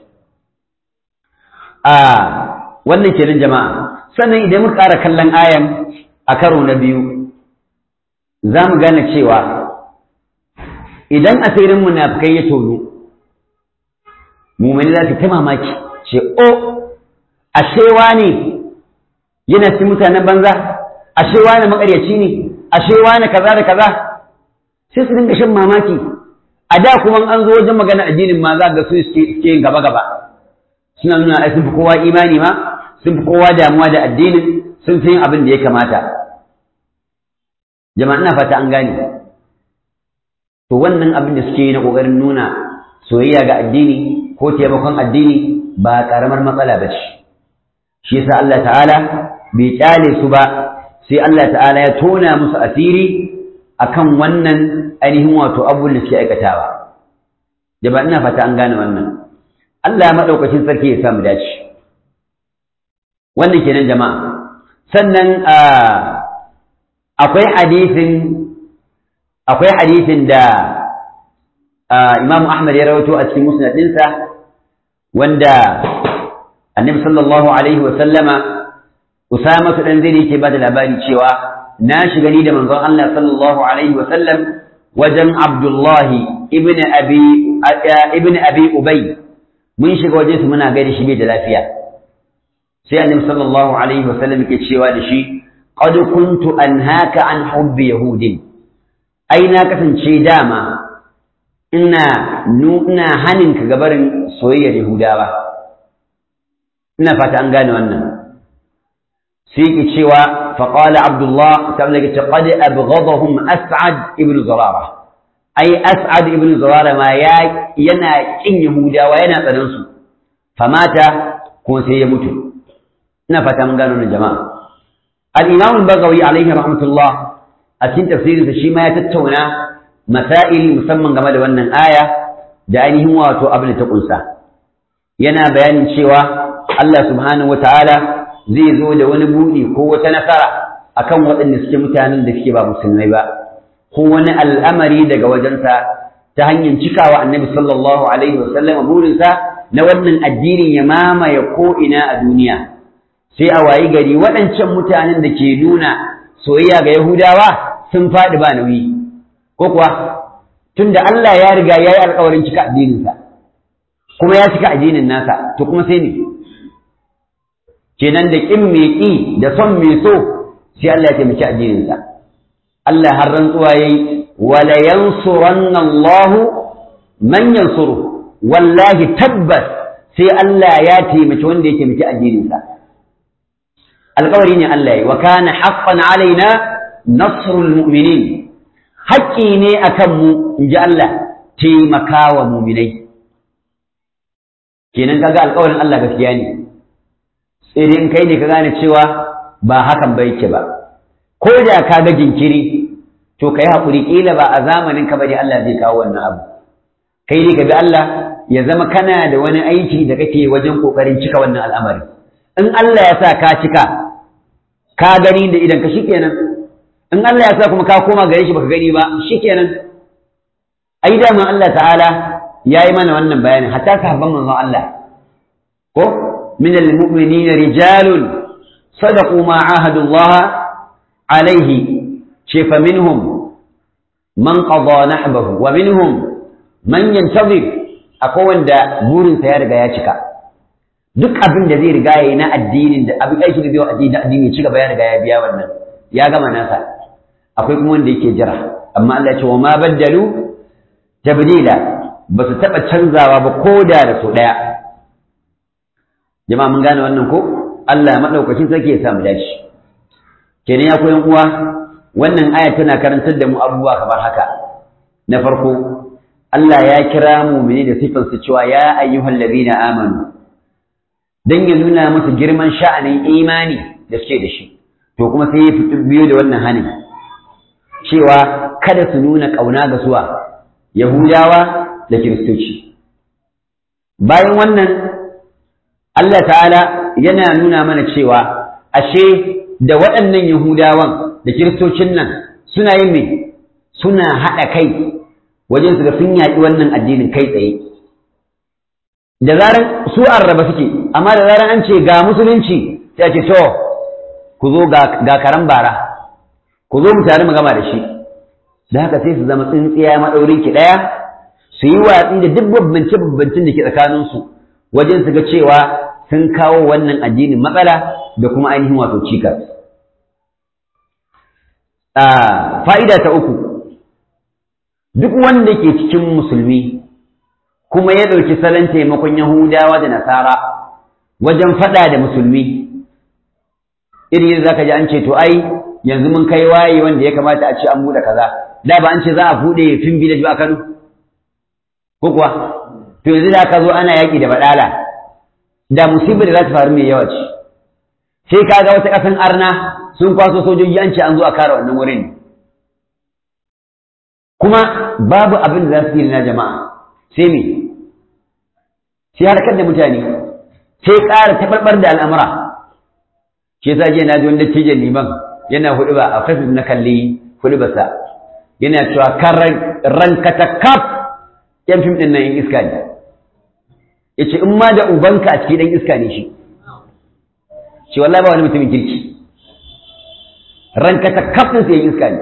a wannan kenan jama'a sannan idan muka ƙara kallon ayan a karo na biyu za mu gane cewa idan asirin munafikai ya tono mumini za su ta mamaki ce o ashewa ne yana cikin mutanen banza ashewa ne makaryaci ne ashewa ne kaza da kaza sai su dinga shan mamaki a da kuma an zo wajen magana addinin ma za ga su suke yin gaba gaba suna nuna ai sun fi kowa imani ma sun fi kowa damuwa da addinin sun fi yin abin da ya kamata jama'a ina fata an gane to wannan abin da suke yi na ƙoƙarin nuna soyayya ga addini ko taimakon addini ba ƙaramar matsala ba ce shi yasa Allah ta'ala bai kyale su ba sai Allah ta'ala ya tona musu asiri akan wannan ainihin wato abubuwan da suke aikatawa jama'a ina fata an gane wannan Allah maɗaukacin sarki ya samu dace wannan kenan jama'a sannan akwai hadisin akwai hadisin da Imam Ahmad ya rawaito a cikin musnad ɗinsa wanda Annabi sallallahu alaihi wa sallama Usama dan zai yake bada labari cewa na shiga ni da manzon Allah sallallahu alaihi wa sallam wajen Abdullah ibn Abi ibn Abi Ubay mun shiga wajen su muna gaida shi bai da lafiya sai Annabi sallallahu alaihi wa sallam yake cewa da shi qad kuntu anhaka an hubbi yahudin ai na kasance dama ina ina hanin ka gabarin soyayyar yahudawa ina fata an gane wannan sai ki cewa faqala abdullah sai ki ce qad abghadahum as'ad ibn zurara ai as'ad ibn zurara ma ya yana kin yahudawa yana tsanan su famata ko sai ya mutu ina fata mun gano jama'a al-imam al-baghawi alaihi rahmatullah a cikin tafsirinsa shi ma ya tattauna masail musamman game da wannan aya da ainihin wato abin da ta kunsa yana bayanin cewa Allah subhanahu wataala zai zo da wani buɗi ko wata nasara akan waɗanda suke mutanen da suke ba musulmai ba ko wani al'amari daga wajensa ta hanyar cikawa annabi sallallahu alaihi wasallam burinsa na wannan addinin ya mamaye ko ina a duniya sai a wayi gari waɗancan mutanen da ke nuna soyayya ga Yahudawa sun faɗi ba nauyi ko kuwa tunda Allah ya riga ya yi alƙawarin cika addininsa kuma ya cika addinin nasa to kuma sai ne kenan da ƙin mai ƙi da son mai so sai Allah ya taimaki addininsa Allah har rantsuwa yayi wala yansuranna Allahu man yansuru wallahi tabbas sai Allah ya taimaki wanda ya taimaki addininsa alƙawari ne Allah yi wa kana haqqan alaina nasrul mu'minin haƙƙi ne akan mu inji Allah taimakawa mu'minai kenan kaga alƙawarin Allah gaskiya ne sai dai in kai ne ka gane cewa ba hakan ba yake ba ko da ka ga jinkiri to kai haƙuri ƙila ba a zamanin ka bane Allah zai kawo wannan abu kai ne ka ga Allah ya zama kana da wani aiki da kake wajen ƙoƙarin cika wannan al'amari in Allah ya sa ka cika ka gani da idan ka shikenan in Allah ya sa kuma ka koma gare shi baka gani ba shikenan ai da man Allah ta'ala yayi mana wannan bayanin hatta sahabban manzon Allah ko min almu'minin rijalun sadaqu ma ahadu Allah alaihi ce fa minhum man qada nahbahu wa minhum man yantazir akwai wanda burinsa ya riga ya cika duk abin da zai riga yayi na addinin da abin aiki da zai addini addini ci gaba ya riga ya biya wannan ya gama nasa akwai kuma wanda yake jira amma Allah ya ce wa ma baddalu tabdila ba su taba canzawa ba ko da da so daya jama'a mun gane wannan ko Allah madaukakin sarki ya sa mu dace kenan ya koyan uwa wannan aya tana karantar da mu abubuwa kamar haka na farko Allah ya kira mu'mini da sifansu cewa ya ayyuhal ladina amanu dan ya nuna musu girman sha'anin imani da suke da shi to kuma sai ya fito biyo da wannan hanin cewa kada su nuna ƙauna ga suwa yahudawa da kiristoci bayan wannan Allah ta'ala yana nuna mana cewa ashe da waɗannan yahudawan da kiristocin nan suna yin me suna haɗa kai wajen su ga sun yaƙi wannan addinin kai tsaye da zaran su arraba suke amma da zaran an ce ga musulunci sai ce to ku zo ga karan bara ku zo mu tare mu gama da shi da haka sai su zama tsintsiya maɗaurin ki ɗaya su yi watsi da duk babbance babbancin da ke tsakaninsu wajen su ga cewa sun kawo wannan addinin matsala da kuma ainihin wato cikas fa'ida ta uku duk wanda ke cikin musulmi kuma ya ɗauki salon taimakon Yahudawa da Nasara wajen faɗa da musulmi iri za ka ji an ce to ai yanzu mun kai waye wanda ya kamata a ce an buɗe kaza da ba an ce za a buɗe fin village ba a Kano ko kuwa to yanzu da aka zo ana yaƙi da baɗala da musibar da za ta faru mai yawa ce sai ka ga wata ƙasan arna sun kwaso sojoji an ce an zo a kare wannan wurin kuma babu abin da za su yi na jama'a sai me sai harkar da mutane sai ƙara taɓarɓar da al'amura shi yasa jiya na ji wanda dattijan liman yana hudu ba a facebook na kalli hudu ba sa yana cewa kan ranka ta kaf yan fim ɗin nan yin iska ne ya ce in ma da ubanka a cikin ɗan iska ne shi shi wallahi ba wani mutumin kirki ranka ta kaf ɗin sai yin iska ne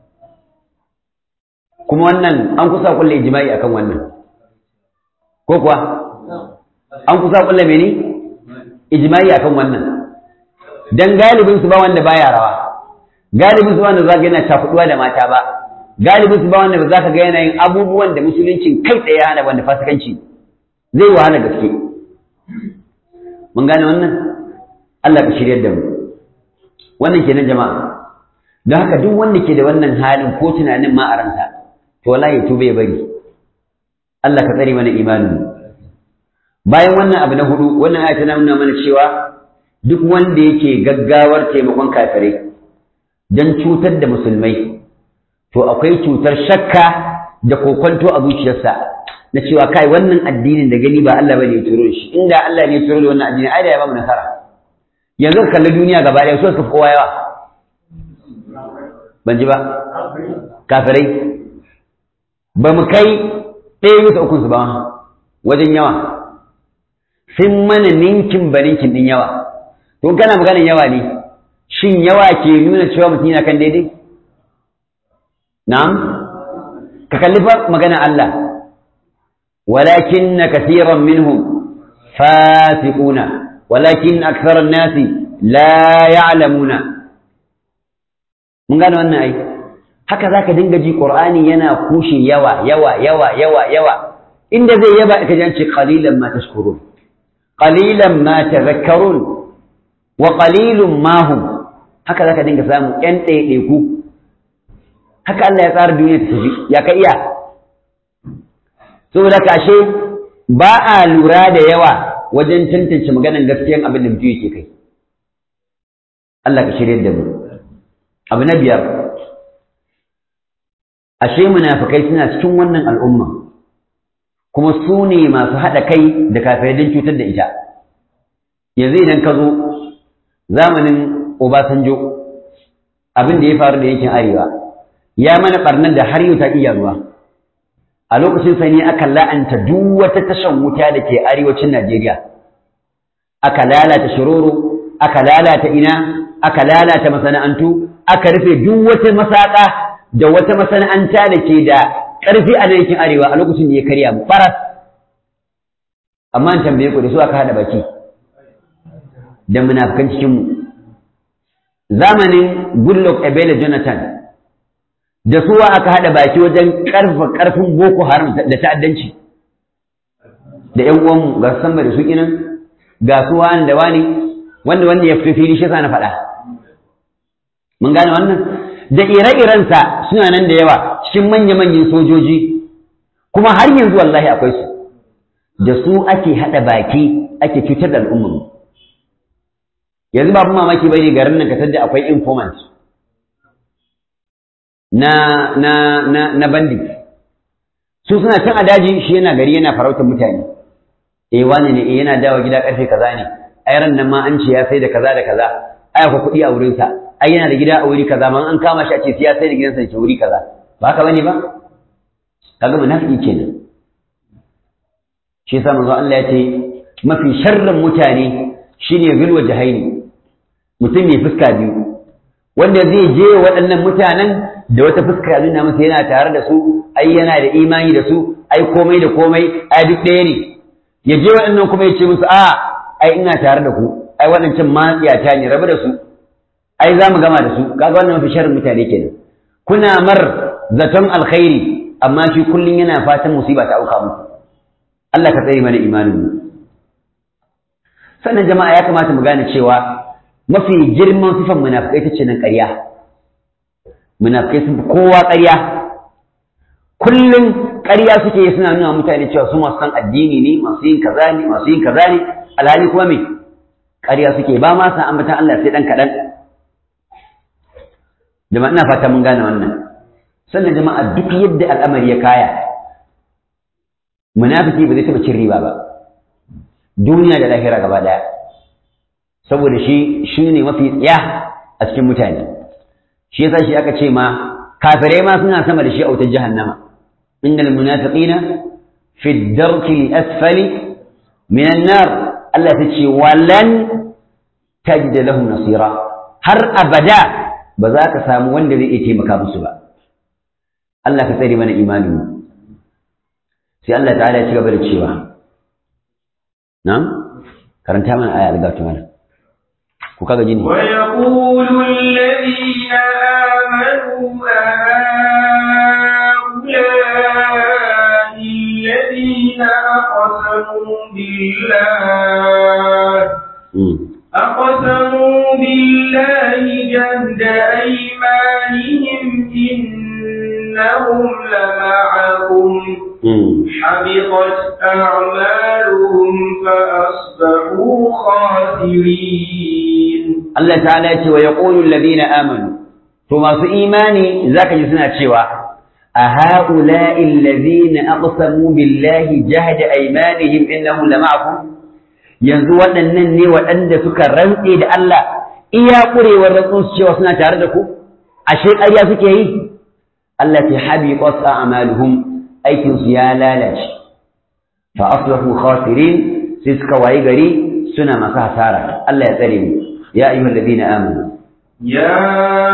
kuma wannan an kusa kulle ijma'i akan wannan ko kuwa an kusa kulle mene ijma'i akan wannan dan galibin su ba wanda baya rawa galibin su wanda zaka yana cakuduwa da mata ba galibin su ba wanda ba za ka ga yanayin abubuwan da musuluncin kai tsaye hana wanda fasikanci zai wahala gaske mun gane wannan Allah ka shiryar da mu wannan kenan jama'a don haka duk wanda ke da wannan halin ko tunanin ma a ransa to wallahi ya tuba ya bari Allah ka tsare mana imanin bayan wannan abu na hudu wannan aya tana nuna mana cewa duk wanda yake gaggawar taimakon kafirai don cutar da musulmai to akwai cutar shakka da kokonto a zuciyarsa na cewa kai wannan addinin da gani ba Allah bane ya turo shi inda Allah ne ya turo da wannan addini ai da ya ba mu nasara yanzu ka kalli duniya gaba ɗaya so suka fi kowa yawa ban ji ba kafirai ba mu kai ɗaya bisa ukun su ba wajen yawa sun mana ninkin ba ninkin ɗin yawa to kana maganin yawa ne shin yawa ke nuna cewa mutum yana kan daidai na'am ka kalli fa magana Allah walakin kathiran minhum fasiquna walakin aktharan nasi la ya'lamuna mun gane wannan ai haka zaka dinga ji qur'ani yana kushe yawa yawa yawa yawa yawa inda zai yaba ka ji an ce qalilan ma tashkurun qalilan ma tadhakkarun wa qalilun ma hum haka zaka dinga samu ƴan ɗaiɗaiku haka Allah ya tsara duniya ta tafi ya ka iya saboda kashe ba a lura da yawa wajen tantance maganan gaskiyan abin da mutum yake kai Allah ka shirya da mu abu na biyar ashe munafikai suna cikin wannan al'umma kuma su ne masu haɗa kai da kafirai don cutar da ita yanzu idan ka zo zamanin Obasanjo abin da ya faru da yankin arewa ya mana barnar da har yau ta iya ruwa a lokacin sa ne aka la'anta duk wata tashan wuta da ke arewacin Najeriya aka lalata shiroro aka lalata ina aka lalata masana'antu aka rufe duk wata masaka da wata masana'anta da ke da ƙarfi a yankin arewa a lokacin da ya karya mu faras amma an tambaye ku da su aka haɗa baki da munafikan cikin mu zamanin Goodluck Ebele Jonathan da suwa aka haɗa baki wajen ƙarfa ƙarfin Boko Haram da ta'addanci da ƴan uwanmu ga san da su kinan ga su wani da wani wanda wanda ya fito fili shi na faɗa mun gane wannan da ire-irensa suna nan da yawa cikin manya-manyan sojoji kuma har yanzu wallahi akwai su da su ake haɗa baki ake cutar da al'ummar yanzu babu mamaki bane garin nan ka da akwai informant na na na na bandit su suna can a daji shi yana gari yana farautar mutane eh wani ne eh yana dawo gida karfe kaza ne ai ran nan ma an ce ya sai da kaza da kaza ai akwai kuɗi a wurin sa ai yana da gida a wuri kaza ma an kama shi a ce sai ya sai da gidansa ke wuri kaza ba haka bane ba kaga munafiki kenan shi yasa manzo Allah ya ce mafi sharrin mutane shine zulwa jahaini mutum mai fuska biyu wanda zai je waɗannan mutanen da wata fuska nuna masa yana tare da su ai yana da imani da su ai komai da komai ai duk ɗaya ne ya je waɗannan kuma ya ce musu a ai ina tare da ku ai waɗancan matsiyata ne rabu da su ai za mu gama da su kaga wannan mafi sharrin mutane kenan kuna mar zaton alkhairi amma shi kullum yana fatan musiba ta auka muku Allah ka tsare mana imanin mu sannan jama'a ya kamata mu gane cewa mafi girman sifan munafikai ta ce nan ƙarya munafikai sun fi kowa ƙarya kullum ƙarya suke yi suna nuna mutane cewa su masu san addini ne masu yin kaza ne masu yin kaza ne alhali kuma me ƙarya suke ba ma san ambatan Allah sai dan kaɗan jama'a ina fata mun gane wannan sannan jama'a duk yadda al'amari ya kaya munafiki ba zai taɓa cin riba ba duniya da lahira gaba ɗaya saboda shi shi ne mafi tsaya a cikin mutane shi yasa shi aka ce ma kafirai ma suna sama da shi a wutar jahannama innal munafiqina fi darki asfali min an-nar Allah ta ce walan tajid lahum nasira har abada ba za ka samu wanda zai iya taimaka musu ba Allah ka tsare mana imanin mu sai Allah ta'ala ya ci gaba da cewa na'am karanta mana aya algatu mana ku kaga jini ويقول الذين آمنوا أقسموا بالله أقسموا بالله جهد أيمانهم إنهم لمعكم حبطت أعمالهم فأصبحوا خاسرين الله تعالى ويقول الذين آمنوا ثم في إيماني ذاك جسنا شوى أهؤلاء الذين أقسموا بالله جهد أيمانهم إنهم لمعكم yanzu waɗannan ne waɗanda suka rantse da Allah iya ƙurewar rantsun su cewa suna tare da ku ashe ƙarya suke yi Allah ta habi qasa a'maluhum aikin su ya lalace fa asbahu khasirin sai suka wayi gari suna masu hasara Allah ya tsare mu ya ayyuhal ladina amanu يا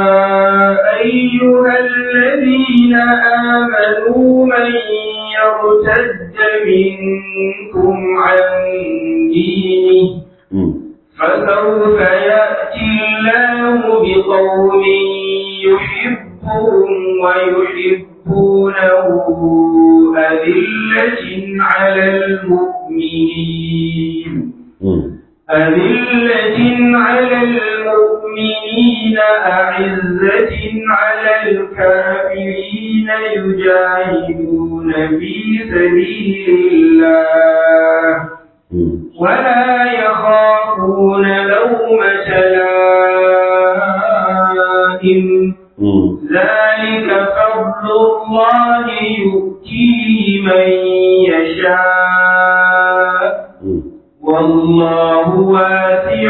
أيها الذين آمنوا من يرتد منكم عن دينه فسوف يأتي الله بقوم يحبهم ويحبونه أذلة على المؤمنين أذلة على المؤمنين أعزة على الكافرين يجاهدون في سبيل الله ولا يخافون لومة لائم ذلك فضل الله يؤتيه من يشاء والله واسع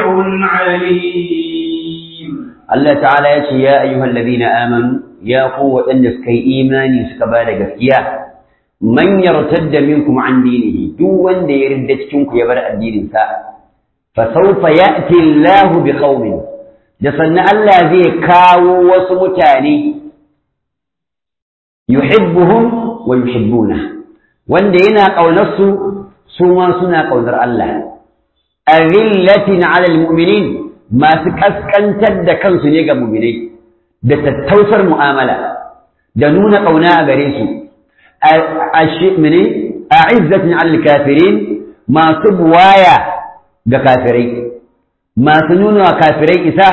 عليم الله تعالى يقول يا أيها الذين آمنوا يا قوة أن سكي إيماني سكبال قفيا من يرتد منكم عن دينه دون دي يردتكم يبرأ الدين ساء فسوف يأتي الله بقوم جسن الله زي كاو وسمتاني يحبهم ويحبونه وان دينا قولنسو سوما سنا قولر الله أذلة على المؤمنين ما سكسكن تد كنسو نيغا مؤمنين da tattausar mu'amala da nuna ƙauna a gare su mene a izzatin al-kafirin masu buwaya ga kafirai masu nuna wa kafirai isa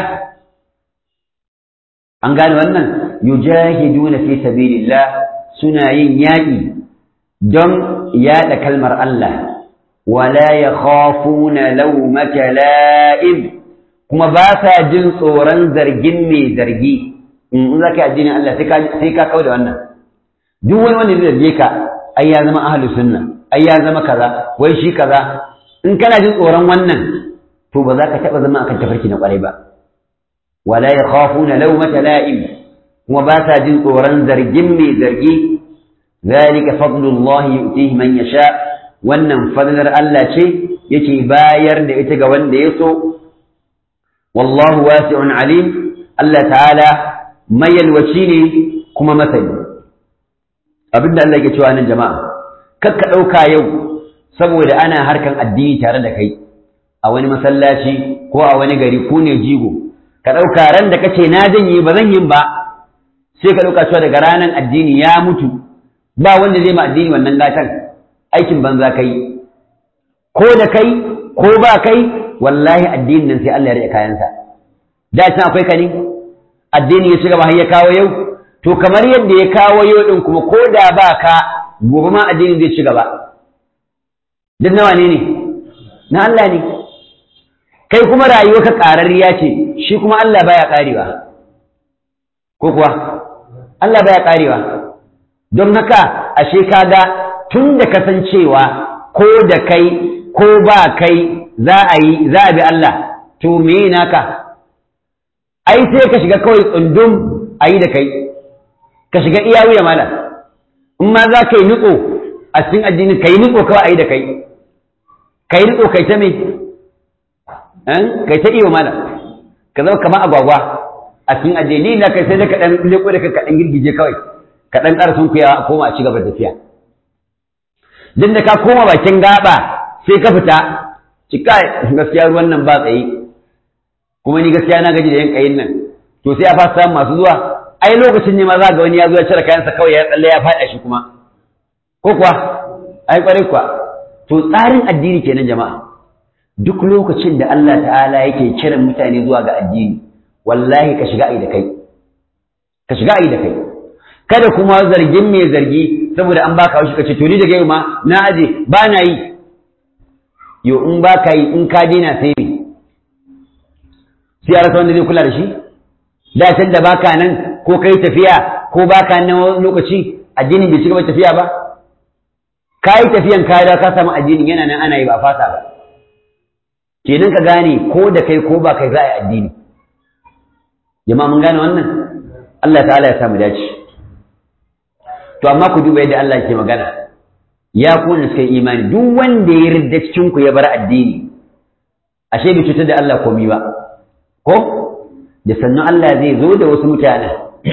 an gane wannan yujahiduna fi sabilillah suna yin yaƙi don yaɗa kalmar Allah wala yakhafuna lawmata la'im kuma ba sa jin tsoron zargin mai zargi in za ka yi addinin Allah sai ka kawo da wannan duk wani wanda zai zarge ka ai ya zama ahlus sunna ai ya zama kaza wai shi kaza in kana jin tsoron wannan to ba za ka taɓa zama akan tafarki na ƙwarai ba wala yakhafuna lawmata la'im kuma ba sa jin tsoron zargin mai zargi zalika fadlullahi yu'tihi man yasha wannan fadlar Allah ce yake bayar da ita ga wanda ya so wallahu wasi'un alim Allah ta'ala mayalwaci ne kuma masani abinda Allah ke cewa nan jama'a kakka ɗauka yau saboda ana harkan addini tare da kai a wani masallaci ko a wani gari ku ne jigo ka ɗauka ran da kace na janye ba zan yin ba sai ka ɗauka cewa daga ranar addini ya mutu ba wanda zai ma addini wannan gatan aikin banza kai ko da kai ko ba kai wallahi addinin nan sai Allah ya rike kayansa da can akwai ka ne addini ya ci gaba har ya kawo yau to kamar yadda ya kawo yau din kuma ko da ba ka gobe ma addini zai ci gaba duk nawa ne ne na Allah ne kai kuma rayuwarka ƙararriya ce shi kuma Allah baya ƙarewa ko kuwa Allah baya ƙarewa don haka ashe kaga tun da kasancewa ko da kai ko ba kai za a yi za a bi Allah to me naka ai sai ka shiga kawai tsundum a yi da kai ka shiga iya wuya mala in ma za ka yi nutso a cikin addini ka yi nutso kawai a yi da kai ka yi nutso kai ta me kai ta iyo mala ka zama kamar agwagwa a cikin addini na kai sai da ka dan leko da ka dan girgije kawai ka dan ƙara sun kuyawa a koma a ci gaba da tafiya duk da ka koma bakin gaba sai ka fita cika gaskiya ruwan nan ba tsaye kuma ni gaskiya na gaji da yan kayin nan to sai a fasa samun masu zuwa ai lokacin ne ma za ga wani ya zo ya cire kayansa kawai ya tsalle ya faɗa shi kuma ko kuwa ai kwarai kuwa to tsarin addini kenan jama'a duk lokacin da Allah ta'ala yake kiran mutane zuwa ga addini wallahi ka shiga ai da kai ka shiga ai da kai kada kuma zargin mai zargi saboda an baka haushi kace to ni daga yau ma na aje ba na yi yo in baka yi in ka daina sai me sai a rasa wanda zai kula da shi da can da baka nan ko kai tafiya ko baka nan wani lokaci addinin bai cigaba tafiya ba ka yi tafiyan ka da ka samu addinin yana nan ana yi ba fasa ba kenan ka gane ko da kai ko ba kai za a yi addini jama'a mun gane wannan Allah ta'ala ya samu dace to amma ku duba yadda Allah ke magana ya ku wanda suka yi imani duk wanda ya ridda cikin ku ya bar addini ashe bai cutar da Allah komai ba ko da sannan Allah zai zo da wasu mutane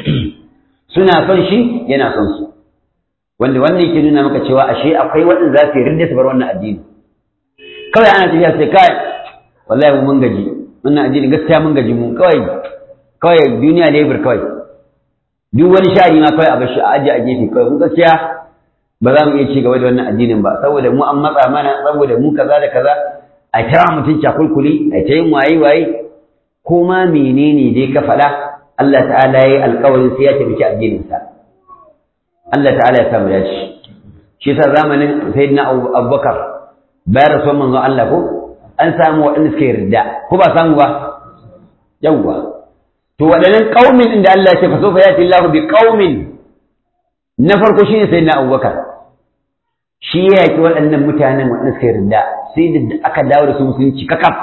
suna son shi yana son su wanda wannan yake nuna maka cewa ashe akwai waɗanda za su yi ridda su bar wannan addini kawai ana tafiya sai kai wallahi mun gaji wannan addini gaskiya mun gaji mu kawai kawai duniya lebur kawai duk wani sha'ani ma kawai a bashi a ajiye a gefe kawai mun gaskiya ba za mu iya ci gaba da wannan addinin ba saboda mu an matsa mana saboda mu kaza da kaza a kira mutum cakulkuli a ta yin waye waye ko ma menene dai ka faɗa Allah ta'ala ya yi alƙawarin sai ya taimaki addininsa Allah ta'ala ya samu dace shi yasa zamanin sayyidina Abubakar bayan rasuwar manzon Allah ko an samu waɗanda suka yarda ko ba samu ba yawwa to waɗannan ƙaumin inda Allah ya ce fa sofa yati Allahu bi qaumin na farko shine sayyidina Abubakar shi ya yaki waɗannan mutanen waɗanda suka yarda sai da aka dawo da su musulunci kakaf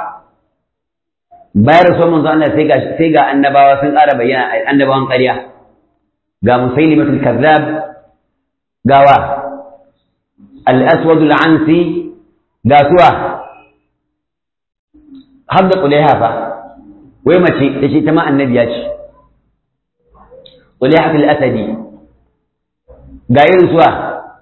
bayan rasuwar manzon Allah sai ga sai ga annabawa sun ƙara bayyana annabawan ƙarya ga musailimatul kazzab gawa al-aswad al-ansi ga suwa har da ƙulaiha fa wai mace da ce ta ma annabiya ce ƙulaiha fil asadi ga irin suwa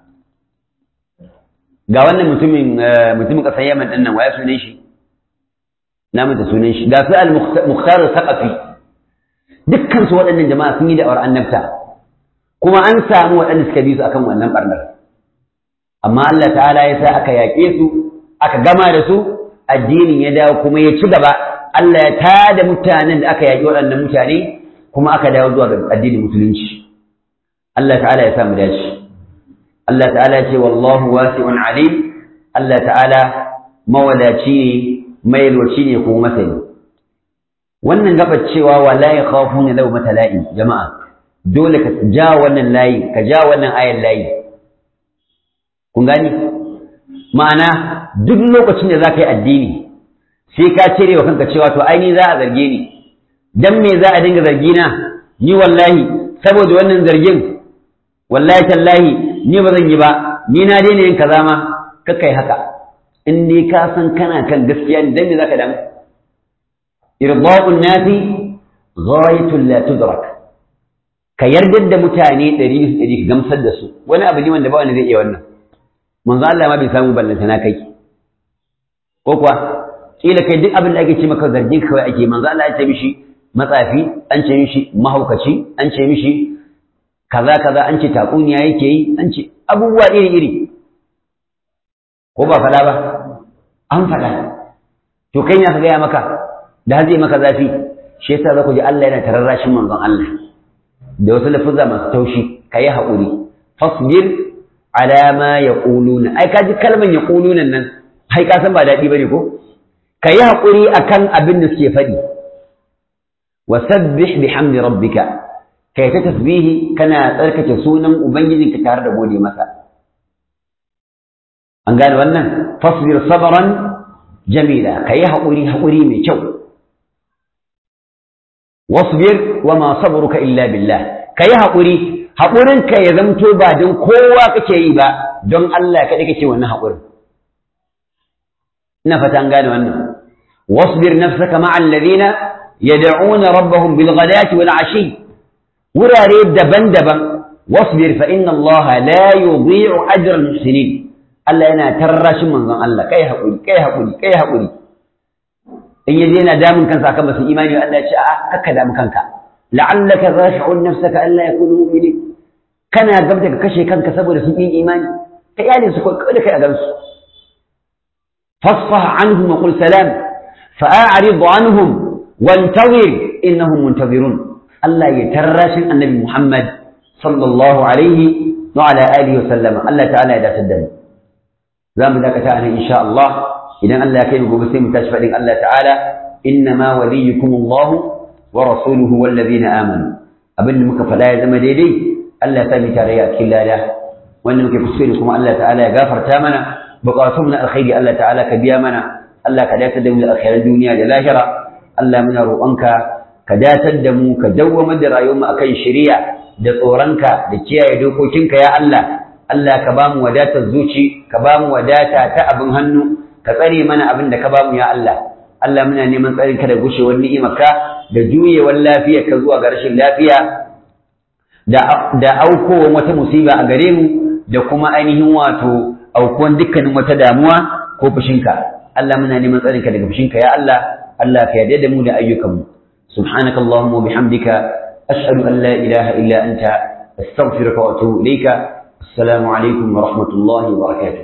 ga wannan mutumin mutumin ƙasar yaman ɗin nan waya sunan shi na mata sunan shi ga su al-mukhtar saqafi dukkan su waɗannan jama'a sun yi da'awar annabta kuma an samu waɗanda suka bi su akan wannan barnar amma Allah ta'ala ya sa aka yaƙe su aka gama da su addinin ya dawo kuma ya ci gaba Allah ya tada mutanen da aka yaƙi waɗannan mutane kuma aka dawo zuwa ga addinin musulunci Allah ta'ala ya samu dace Allah ta'ala ya ce wallahu wasi'un alim Allah ta'ala mawadaci ne mai yalwaci ne kuma masani wannan gabar cewa wala yakhafuna law matala'i jama'a dole ka ja wannan layi ka ja wannan ayan layi kun gani ma'ana duk lokacin da za ka yi addini sai ka cire wa kanka cewa to ai ni za a zarge ni dan me za a dinga zargi na ni wallahi saboda wannan zargin wallahi tallahi ni ba zan yi ba ni na daina yin kaza ma kakkai haka in dai ka san kana kan gaskiya ne dan me zaka damu irda'un nasi ghayatul la tudrak ka yardar da mutane ɗari bisa ɗari ka gamsar da su wani abu ne wanda ba wanda zai iya wannan manzo Allah ma bai samu ballanta na kai ko kuwa kila kai duk abin da ake ce maka zargin kawai ake manzo Allah ya ce mishi matsafi an ce mishi mahaukaci an ce mishi kaza kaza an ce tatsuniya yake yi an ce abubuwa iri iri ko ba faɗa ba an faɗa to kai ya ka gaya maka da har zai maka zafi shi yasa za ku ji Allah yana tararrashin manzon Allah da wasu lafuzza masu taushi ka yi haƙuri fasbir ala ma yaquluna ai ka ji kalman yaquluna nan ai ka san ba daɗi bane ko ka yi haƙuri akan abin da suke faɗi wa sabbih bihamdi rabbika kai ta tasbihi kana tsarkake sunan ubangijinka tare da gode masa an gane wannan fasbir sabran jamila ka yi haƙuri haƙuri mai kyau wasbir wa ma sabruka illa billah ka yi haƙuri haƙurinka ya zamto ba don kowa kake yi ba don Allah kaɗai kake wannan haƙurin ina fata an gane wannan wasbir nafsaka ma'a alladhina yad'una rabbahum bil ghadati wal ashi wurare daban-daban wasbir fa inna Allah la yudhi'u ajra al muhsinin Allah yana tarrashin manzon Allah kai haƙuri kai haƙuri kai haƙuri in yaje yana damun kansa akan basu imani Allah ya ce a'a kakka damu kanka la'allaka zashi'un nafsaka alla yakunu mu'minin kana gabda ka kashe kanka saboda sun yi imani ka iyalin su kawai da kai a gansu fasfah anhum wa qul salam fa'arid anhum wantazir innahum muntazirun Allah ya tarrashin annabi Muhammad sallallahu alaihi wa ala alihi wa sallama Allah ta'ala ya dace da mu za mu dakata a nan insha Allah idan Allah ya kai mu gobe sai mu tashi faɗin Allah ta'ala innama waliyukum Allah wa rasuluhu wal ladina amanu abinda muka faɗa ya zama daidai Allah ya sa mu tarayya a cikin lada wanda muke kuskure kuma Allah ta'ala ya gafarta mana buƙatun na alkhairi Allah ta'ala ka biya mana Allah ka dace da mu da alkhairan duniya da lahira Allah muna roƙonka ka datar da mu ka dawwamar da rayuwar mu akan shari'a da tsoronka da kiyaye dokokinka ya Allah Allah ka ba mu wadatar zuci ka ba mu wadata ta abin hannu ka tsare mana abin da ka ba mu ya Allah Allah muna neman tsarin ka da gushewar ni'imarka da juyewar lafiyar ka zuwa ga rashin lafiya da da aukowar wata musiba a gare mu da kuma ainihin wato aukuwan dukkanin wata damuwa ko fushinka Allah muna neman tsarin ka daga fushinka ya Allah Allah ka yarda da mu da ayyukanmu subhanakallahumma wa bihamdika ashhadu an la ilaha illa anta astaghfiruka wa atubu ilayka السلام عليكم ورحمة الله وبركاته